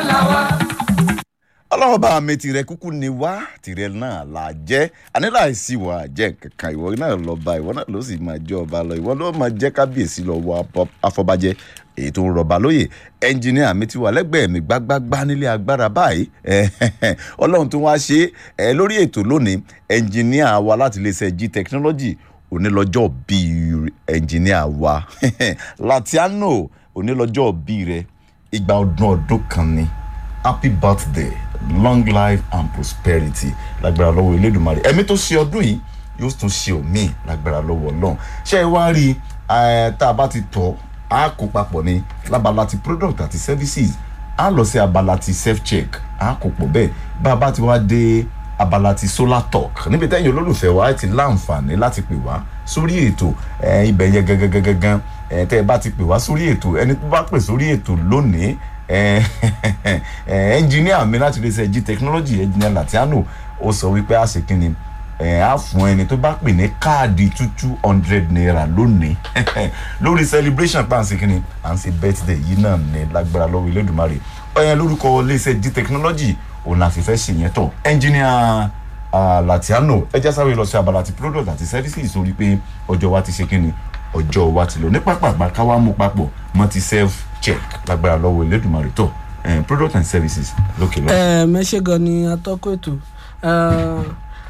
làwa. ọlọ́run bá mi tirẹ̀ kúkú ni wá tirẹ̀ náà là jẹ́ àníláìsí wà jẹ́ kankan ìwọ náà lọ bá ìwọ náà ló sì máa jẹ́ ọba lọ ìwọ ló máa jẹ́ kábíyèsí lọ wọ abọ- afọbajẹ èyí tó ń rọba lóyè ẹnjìníà mi ti wà lẹ́gbẹ̀ẹ́ mi gbágbágbá nílé agbára báyìí ọlọ́run tó wá ṣe é lórí ètò lónìí ẹnjìníà wa láti iléeṣẹ́ g technology onílọ́jọ́ bíi ẹnjìníà wa latiano onílọ́jọ́ bíi rẹ ìgbà ọdún ọdún kan ni happy birthday long life and prosperity lágbára lọ́wọ́ elédùnmarè ẹ̀mí tó ṣe ọdún yìí yóò tún ṣe òmíì lágbára lọ́wọ́ ọlọ́run ṣé ẹ wá rí i tá a bá ti tọ́ a kó papọ̀ ní lábala ti product àti services a lọ sí abala ti self check a kó pọ̀ bẹ́ẹ̀ bá a bá ti wá dé abala ti solar talk níbi tẹ́yìn olólùfẹ́ wa ti láǹfààní láti pè wá sórí ètò ẹ, ibẹ̀ yẹn gangan ẹ, tẹ́ ẹ bá ti pè wá sórí ètò ẹni tó bá pè sórí ètò lónìí ẹ, ẹ, ẹnjìníà mi láti lè ṣe g technology ẹnjìníà latiano ó sọ wípé a ṣe kínni ẹ á fún ẹni tó bá pè ní káàdì two two hundred naira lónìí lórí celebration pa à ń ṣe kínni à ń ṣe birthday yìí náà ní lágbára lọ́wọ́ ilédùnmarè ọ̀yẹn lórúkọ iléeṣẹ́ g technology òun àti fẹ́ ṣe yẹn tọ̀ ẹnjìníà ah, latiano ẹ já sáré lọ sí abala ti product àti services sórí pé ọjọ́ wa ti ṣe kínni ọjọ́ wa ti lọ ní pápá ká wá mú papọ̀ mọ́ ti self check lágbára lọ́wọ́ ilédùnmarè tọ̀ eh, product and services lókè lọ. ẹ mẹ́ṣẹ́ gan ni atọ́kọ̀ ètò Eh,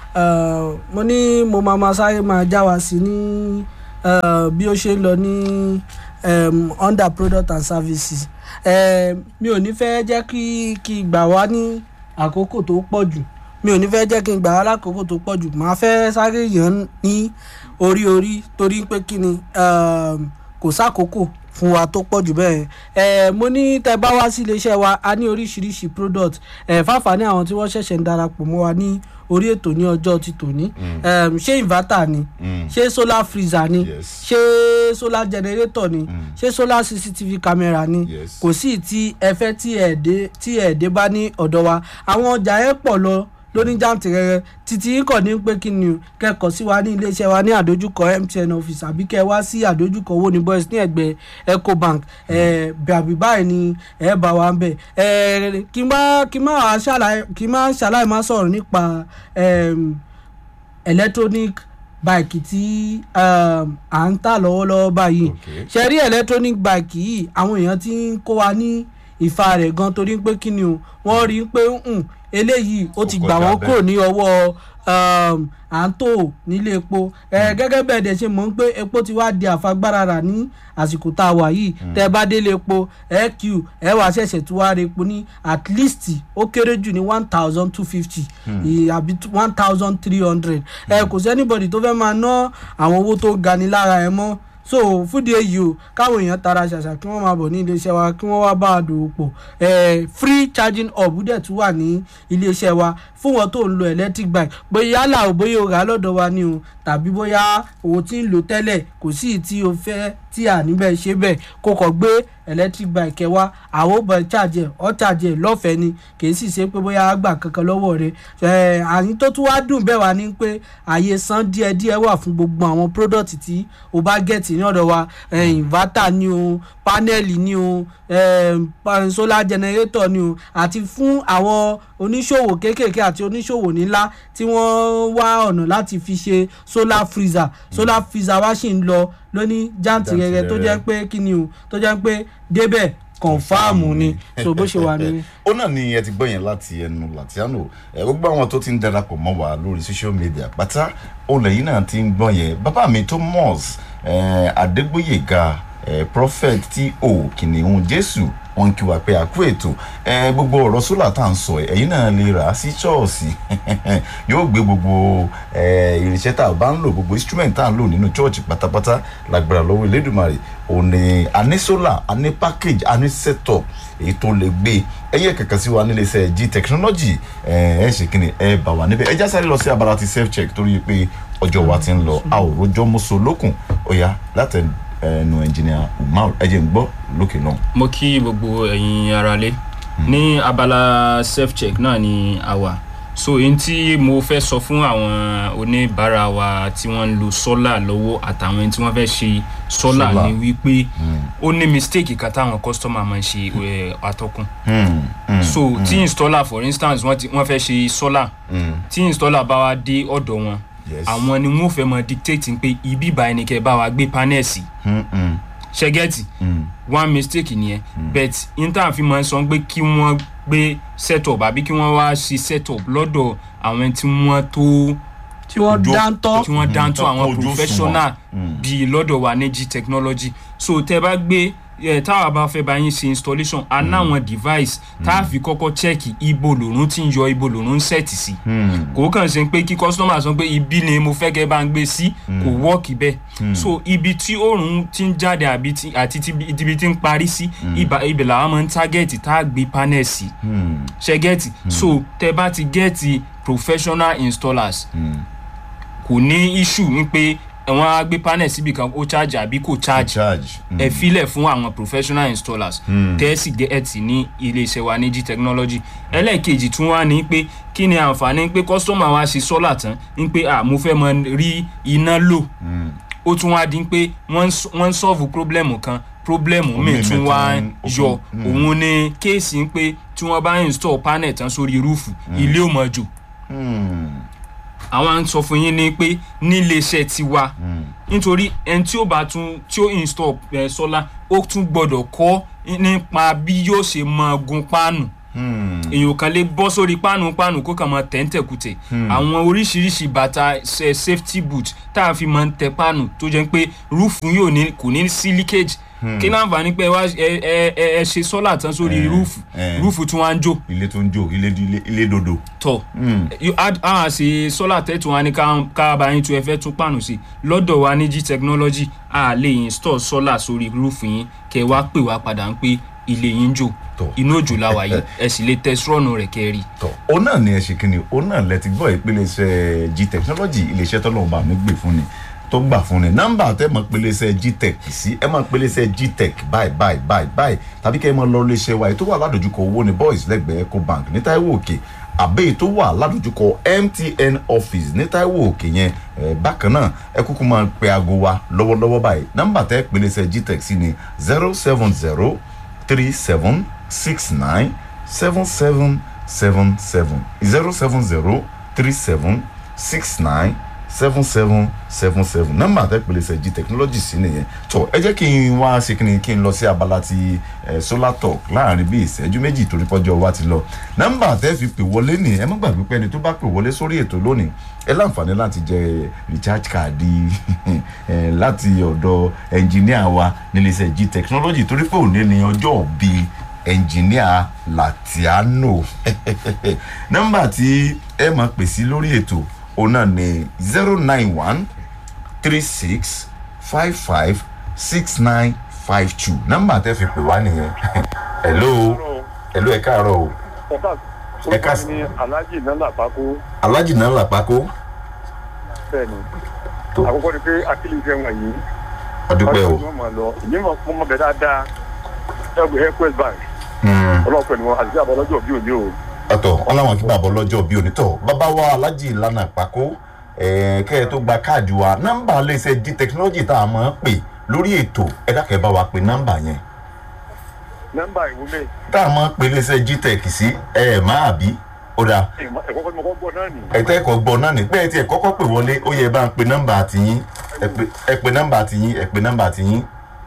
eh, mo ní mo máa ma sáré máa já wa sí ní eh, bí ó ṣe ń lọ ní em, under product and services Eh, mi ò ní fẹ́ jẹ́ kí kí gbà wá ní àkókò tó pọ̀ jù mi ò ní fẹ́ jẹ́ kí n gbà wá lákòókò tó pọ̀ jù màá fẹ́ sáré yàn ní orí orí torí pé kí ni em, kò sákòókò fún wa tó pọ̀ jù bẹ́ẹ̀ ẹ̀ mo ní tẹ bá wá sí iléeṣẹ́ wa a ní oríṣiríṣi product ẹ̀ fáfàní àwọn tí wọ́n ṣẹ̀ṣẹ̀ ń darapọ̀ mọ́ wa ní orí ètò ní ọjọ́ ti tòní Em, ṣé inverter ni Mm. ṣé solar freezer ni Yes. ṣé solar generator ni ṣé solar cctv camera ni Yes. kò sí tí ẹ fẹ́ tí ẹ̀ dé tí ẹ̀ dé bá ní ọ̀dọ̀ wa àwọn ọjà ẹ̀ pọ̀ lọ lóní jàǹtìrẹrẹ títí yín kàn ní pé kí ni o kẹ́kọ̀ọ́ sí wa ní iléeṣẹ́ wa ní àdójúkọ mtn office àbí kẹ́ wá sí àdójúkọ owó ní boys ní ẹ̀gbẹ́ ecobank ẹ̀ bàbí báyìí ni ẹ̀ bá wa ń bẹ̀ ẹ̀ kí n má kí n má wá ṣàlàyé kí n má ṣàlàyé má sọ̀rọ̀ nípa em, electronic bike tí um, à ń tà lọ́wọ́lọ́wọ́ báyìí Okay. ṣe rí electronic bike yìí àwọn èèyàn ti ń kó wa ní ìfa rẹ̀ gan torí pé kí ni o wọ́n rí i pé um, eléyìí ó ti Ó gbà kọjá wọ́n bẹ́ẹ̀. kúrò ní ọwọ́ um, à ń tò nílé epo ẹ gẹ́gẹ́ bẹ́ẹ̀ dẹ̀ ṣe mọ̀ ń pé epo ti wá di àfagbára rà ní àsìkò tá a wà yìí tẹ́ ẹ bá délé epo ẹ q ẹ wàá ṣẹ̀ṣẹ̀ tí wàá re epo ní at least ó kéré jù ní one thousand two fifty àbí one thousand three hundred ẹ kò sí anybody tó fẹ́ máa ná àwọn owó tó ga ní lára ẹ mọ́ so fúdi èyí o káwọn èèyàn tara ṣàṣà kí wọ́n máa bọ̀ ní iléeṣẹ́ wa kí wọ́n wá bá a dòwò pọ̀ eh, free charging hub dẹ̀ tún wà ní iléeṣẹ́ wa fún wọn tó ń lo electric bike bóyá yálà o bóyá o rà á lọ́dọ̀ wa ni o tàbí bóyá o ti ń lò tẹ́lẹ̀ kò sí ì tí o fẹ́ tí à níbẹ̀ ṣe bẹ́ẹ̀ kó kọ̀ gbé electric bike ẹ wá àwọn ò bọ̀ charge ẹ̀ ọ́ charge ẹ̀ lọ́fẹ̀ẹ́ ni kì í sì ṣe pé bóyá a gbà kankan lọ́wọ́ rẹ̀ ẹ̀ àyín tó tún wá dùn bẹ́ẹ̀ wá ní pé àyè san díẹ̀díẹ̀ wà fún gbogbo àwọn product tí o bá gẹ̀tì ní ọ̀dọ̀ wa ẹ̀ inverter ni o panel ni o ẹ̀ pa- solar generator ni o àti fún àwọn oníṣòwò kéékèèké àti oníṣòwò ńlá tí wọ́n wá ọ̀nà láti fi ṣe solar freezer solar freezer wá sì ń lọ lóní jàǹtìrẹrẹ tó jẹ́ pé kí ni o tó jẹ́ pé débẹ̀ kọ̀ǹfàmù ni so bó ṣe wà ní. ó náà ni ẹ ti gbọ́ yẹn láti ẹnu latiano ẹ gbogbo àwọn tó ti ń darapọ̀ mọ́ wa lórí social media pátá òun lẹ́yìn náà ti ń gbọ́ yẹn bàbá mi thomas eh, adégbòyèga eh, prophet tí o kìnìún jésù wọn kí wa pé àkú ètò eh, gbogbo ọ̀rọ̀ sólà tá à ń sọ ẹ̀ ẹ̀yin náà lè rà á sí ṣọ́ọ̀ṣì yóò gbé gbogbo eh, irinṣẹ́ tá a bá ń lò gbogbo instrument tá à ń lò nínú church pátápátá lágbára lọ́wọ́ elédùnmarè òun ni a ní solar a ní package a ní setup èyí tó lè gbé ẹyẹ kankan sí wa nílé iṣẹ́ g technology ẹ ẹ ṣe kí ni ẹ bá wa níbẹ̀ ẹ já sáré lọ sí abala ti self check torí pé ọjọ́ wa ti ń lọ a ò rojọ́ mọ́sọ lókun ọ̀ya láti ẹnu ẹnjìnìà umar ẹ jẹ́ ń gbọ́ lókè náà. mo kí gbogbo ẹ̀yin aráalé ní abala self check náà ni a wà so n tí mo fẹ́ sọ fún àwọn oníbàárà wa tí wọ́n ń lo solar lọ́wọ́ àtàwọn ẹni tí wọ́n fẹ́ ṣe solar Solar. ni wípé ó ní mistake kan táwọn customer máa ń ṣe eh, atọ́kùn Hmm, hmm, so tí installer for instance wọ́n ti- wọ́n fẹ́ ṣe solar hmm, tí installer bá wa dé ọ̀dọ̀ wọn yes. àwọn ni wọ́n fẹ́ mọ dictate pé ibi báyìí ni kẹ́ ẹ bá wa gbé panel sí Hmm, hmm, ṣẹ́gẹ́tì hmm. one mistake nìyẹn but inter fi máa ń sọ pé kí wọ́n gbé setup àbí kí wọ́n wá ṣe setup lọ́dọ̀ àwọn tí wọ́n tó tí wọ́n Ojú- dáńtọ́ tí wọ́n dáńtọ́ tó àwọn kójú professional òṣùwọ̀n. bíi lọ́dọ̀ wa ní g technology so tẹ́ bá gbé ẹ táwa bá fẹ́ bá yín ṣe installation a náwọn device tá a fi kọ́kọ́ check ibo lòrùn tí ń yọ ibo lòrùn ń set sí Hmm, kò kàn ṣe pé kí customer sọ pé ibi ni mo fẹ́ kẹ́ bá ń gbé sí kò wọ́ọ̀kì bẹ́ẹ̀ so ibi tí oòrùn ti ń jáde àbí tí- àti tí ibi tí ń parí sí ibà- ibẹ̀ làwọn máa ń target tá a gbé panel sí hmm, ṣe gẹ́ẹ̀tì so tẹ bá ti gẹ́ẹ̀tì professional installers hmm. kò ní issue ní pé wọ́n á gbé panel síbi kan ó charge àbí kò charge charge. Hmm, ẹ filẹ̀ fún àwọn professional installers tẹ́sí gẹ́ẹ̀tì ní iléeṣẹ́ wa ní g technology ẹlẹ́ẹ̀kejì tún wá ní pé kí ni àǹfààní pé customer wa ṣe solar tán ní pé à mo fẹ́ mọ rí iná lò hmm. ó tún wá di pé wọ́n ń s- wọ́n ń solve problem kan problem Omi míì tún mi wá tún- yọ mm. òun ni kéèsì ń pé tí wọ́n bá install panel tán sórí rúùfù ilé ò mọ̀ jò Hmm, àwọn à ń sọ fún yín ni pé níléeṣẹ́ tiwa hmm. nítorí ẹni tí ó bá tún tí ó install eh, solar ó tún gbọ́dọ̀ kọ́ nípa bí yóò ṣe máa gun páànù Hmm, èèyàn kan lè bọ́ sórí páànù páànù kó kàn máa tẹ̀ǹtẹ̀kùtẹ̀ àwọn oríṣiríṣi bàtà ṣe safety boot tá a fi máa ń tẹ páànù tó jẹ́ pé rúùfù yóò ní kò ní sí leakage kí láǹfààní pé ẹ wá ẹ ẹ ẹ ẹ ṣe sọ́là tán sórí Eh, rúùfù eh. rúùfù tí wọ́n á ń jò ilé tó ń jó ilé ilé ilé dodo. tọ̀ Hmm, a ṣe sọ́là tẹ́tù wa ní ká- ká bá yín tún ẹ fẹ́ tún pàànù sí lọ́dọ̀ wa ní g technology a lè install sọ́là sórí rúùfù yín kẹ́ ẹ wá pè wá padà ń pé ilé yín ń jò Tọ̀. inú òjò la wà yìí ẹ sì lè tẹ sọ́ọ̀nù rẹ̀ kẹ́ ẹ rí i. tọ òun náà ni ẹ ṣe kí ni òun náà lẹ ti gbọ́ ìpele iṣẹ́ g technology iléeṣẹ́ tọ́lọ́run bá mi gbé fún ni tó gbà fún ni nọ́mbà tẹ́ mọ̀ pele iṣẹ́ gtech sí ẹ mọ̀ pele iṣẹ́ gtech báyìí báyìí báyìí báyìí tàbí kẹ́ ẹ mọ̀ lọ iléeṣẹ́ wa èyí tó wà ládojúkọ owó ni boys lẹ́gbẹ̀ẹ́ ecobank ní Táíwò Òkè àbẹ́ èyí tó wà ládojúkọ mtn office ní Táíwò Òkè yẹn ẹ bákan náà ẹ kúkú máa pe aago wa lọ́wọ́lọ́wọ́ báyìí nọ́mbà tẹ́ pele iṣẹ́ gtech sí ni zero seven zero three seven six nine seven seven seven seven zero seven zero three seven six nine seven seven seven seven nọ́mbà àtẹ̀pẹ̀lẹsẹ̀ g technology sí nìyẹn tó ẹ jẹ́ kí n wá ṣe kí ni kí n lọ sí abala ti eh, solar talk láàrin bíi ìṣẹ́jú méjì torí pọ́jọ́ wa ti lọ nọ́mbà àtẹ́ fi pè wọlé ní ẹ má gbàgbé pé ẹni tó bá pè wọlé sórí ètò lónìí ẹ láǹfààní láti jẹ recharge card eh, láti ọ̀dọ̀ ẹnjìníà wa níléeṣẹ́ g technology torí pé òní ni ọjọ́ bíi ẹnjìníà latiano nọ́mbà tí ẹ máa pè sí lórí ètò òun náà ní zero nine one three six five five six nine five two nọ́mbà tẹ́ fi pè wá nìyẹn hello hello ẹ káàárọ̀ o ẹ̀ka Ẹ ká- orúkọ mi ní alhaji nana pako alájì náà làpákó bẹ́ẹ̀ ni Tó. àkọ́kọ́ ni pé akílì fẹ́ wọ̀nyí ọdúpẹ́ o wọ́n máa lọ ìyẹn mọ̀ mọ́ bẹ́ẹ̀ dáadáa ẹgbẹ́ airquest bank Hmm, ọlọ́pẹ́ ni wọn àti àbọ̀lọ́jọ́ bí òní o ọ̀tọ̀ wọn làwọn kí bàbá ọlọ́jọ́ bí onítọ̀ bàbá wa alájì ìlànà àpákó eh, kẹ́ ẹ tó gba káàdì wa nọ́mbà iléeṣẹ́ g technology tá a máa ń pè lórí ètò ẹ dákẹ́ bá wa pè nọ́mbà yẹn nọ́mbà ìwúlẹ̀ tá a máa ń pè iléeṣẹ́ g tech sí ẹ ẹ̀ máa bí ó dáa ẹ̀kọ́kọ́ ni mo kọ́ gbọ́ náà nì ẹ̀tẹ́ ẹ̀kọ́ gbọ́ náà ní pé ẹ ti ẹ̀ kọ́kọ́ pè wọlé ó yẹ bá ń pe nọ́mbà àtìyín ẹ pe- ẹ pe nọ́mbà àtìyín ẹ pe nọ́mbà àtìyín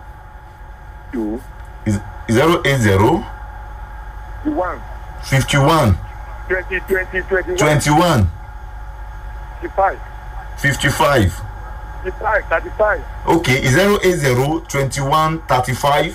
yòó zero eight zero one fifty one twenty twenty twenty one twenty one fifty five fifty five fifty five thirty five okay zero eight zero twenty one thirty five.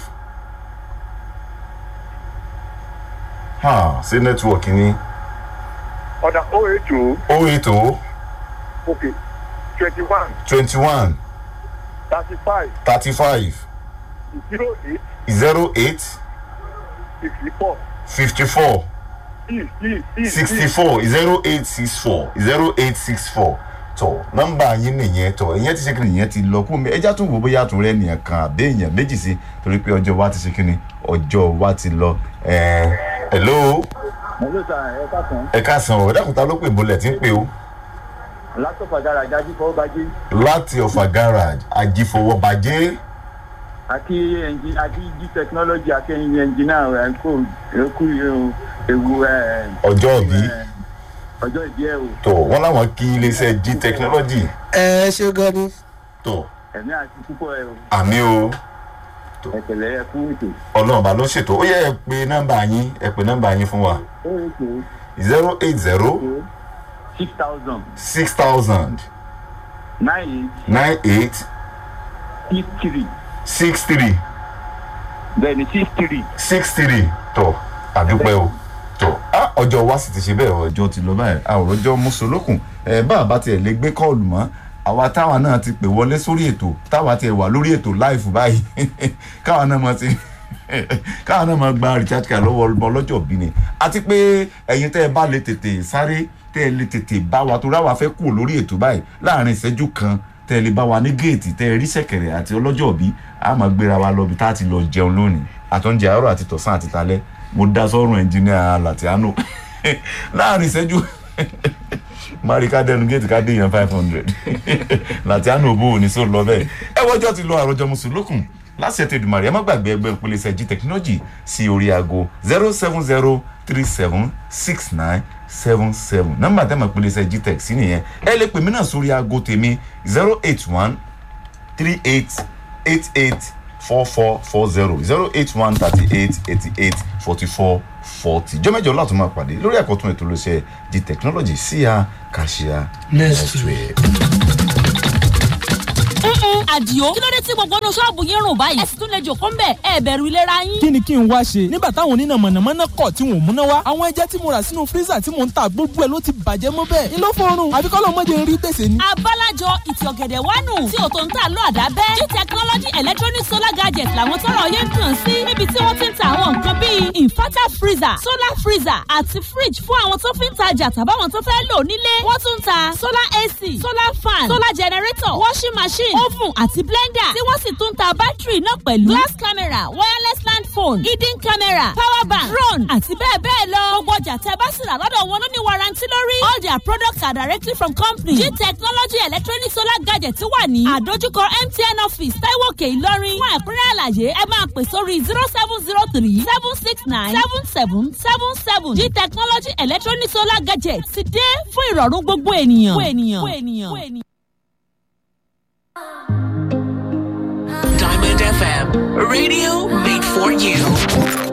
ha ṣé nẹ́tíwọ̀kì ni ọ̀dà oh eight oh oh eight oh okay twenty one twenty one thirty five thirty five zero eight zero eight sixty four fifty four. six six six sixty four zero eight six four zero eight six four tọ nọ́mbà yín nìyẹn tọ ìyẹn ti ṣe kí nìyẹn ti lọ kún mi ẹjá tún wò bóyá tún rẹ nìyẹn kan àbí èèyàn méjì sí torí pé ọjọ́ wa ti ṣe kí ni ọjọ́ wa ti lọ ẹẹ hello mo ló sa ẹ káàkiri ẹ káàsán o ẹ dákun ta ló pè bọ́lẹ̀ tí ń pè o látọ̀fà dára dájú fọwọ́ bá jí láti ọ̀fà garage àjífọwọ́bàjẹ́ àti ẹnjì àti jí technology àti ẹyin ẹnjìnà ẹ kó ẹkú ewu ẹ ọjọ́ òbí ọjọ́ ìdí ẹ o tó wọ́n láwọn kí iléeṣẹ́ g technology ẹ ṣe gan ni. tó ẹ̀mí àti púpọ̀ ẹ o àmì o ẹ̀kẹ̀lẹ̀ ẹ fún ètò ọlọ́run bá ló ṣètò ó yẹ ẹ pé nọ́mbà yín ẹ pé nọ́mbà yín fún wa ó ètò zero eight zero six thousand six thousand nine nine eight eight six three six three bẹ́ẹ̀ ni six three six three tó àdúpẹ́ o tó á ọjọ́ wa sì ti ṣe bẹ́ẹ̀ ọjọ́ ti lọ báyìí àwòrán ọjọ́ mùsùlùkùn ẹ bá a bá tiẹ̀ lè gbé kọ́ọ̀lù mọ́ àwa táwa náà ti pè wọlé sórí ètò táwa tiẹ̀ wà lórí ètò láìfù báyìí káwa náà mọ̀ ti káwa náà mọ̀ gba recharge card lọ́wọ́ ọmọ ọlọ́jọ́ bí ni àti pé ẹ̀yin tẹ́ ẹ bá lè tètè sáré tẹ́ ẹ lè tètè bá wa torí àwa fẹ́ kúrò lórí ètò báyìí láàrin ìṣẹ́jú kan tẹ́ ẹ lè bá wa ní géètì tẹ́ ẹ rí ṣẹ̀kẹ̀rẹ̀ àti ọlọ́jọ́ bí a máa gbéra wa lọ bí tá a ti lọ jẹun lónìí àtọ́njẹ àárọ̀ àti tọ̀sán àti talẹ́ mo dá sọ́rùn ẹnjìníà latiano láàrin ìṣẹ́jú mari ká dẹnu géètì ká dé yan five hundred latiano bó o ní sọ lọ bẹ́ẹ̀ ẹ wọ́jọ́ ti lọ àròjọ mùsùlùkùn láti ẹ̀tẹ̀ ìdùmarè ẹ má gbàgbé ẹgbẹ́ ìpolẹ́sẹ̀ g technology sí orí aago zero seven zero three seven six nine seven seven nọ́mbà tẹ́ mọ̀ ìpolẹ́sẹ̀ g tech sí nìyẹn ẹ lè pè mí náà sórí aago tèmi zero eight one three eight eight eight four four four zero zero eight one thirty eight eighty eight forty four forty jọ́mẹ́jọ láti máa pàdé lórí àkọ́tún ètò olóṣẹ́ di technology síya kàṣíà Next week. àdìo kí ló dé tí gbogbo inú ṣọ́ọ̀bù yín rùn báyìí ẹ sì tún lè jòkó ńbẹ ẹ bẹ̀rù ìlera yín. kí ni kí n wá ṣe nígbà táwọn oníná mọ̀nàmọ́ná kọ̀ tí wọn ò múná wá àwọn ẹja tí mo rà sínú fírísà tí mò ń ta gbogbo ẹ̀ ló ti bàjẹ́ mọ́ bẹ́ẹ̀ ni ló fọrùn àfi kọ́ lọ́mọdé ń rí tẹ̀sẹ̀ ni. abálájọ ìtì ọ̀gẹ̀dẹ̀ wánu tí ò tó ń tà lọ àdábẹ́ g technology electronic solar gadget làwọn tọrọ yẹn ń kàn sí níbi tí wọ́n ti ń ta àwọn nǹkan bíi inverter freezer solar freezer àti fridge fún àwọn tó fi ń tajà tàbáwọn tó fẹ́ lò nílé wọ́n tún ń ta solar ac solar fan solar generator washing machine oven àti blender tí wọ́n sì tún ń ta bátìrì náà pẹ̀lú glass camera wireless land phone hidden camera power bank drone àti bẹ́ẹ̀ bẹ́ẹ̀ lọ gbogbo ọjà tẹ́ bá sì rà lọ́dọ̀ wọn ló ní warranty lórí all their products are directly from company g technology electronic solar gadget wà ní àdójúkọ mtn office taiwo òkè ìlọrin fún ẹ̀kúnrẹ́ àlàyé ẹ máa pè sórí zero seven zero three seven six nine seven seven seven seven g technology electronic solar gadget ti dé fún ìrọ̀rùn gbogbo ènìyàn. gbogbo ènìyàn. gbogbo ènìyàn. gbogbo ènìyàn. Diamond FM, radio made for you.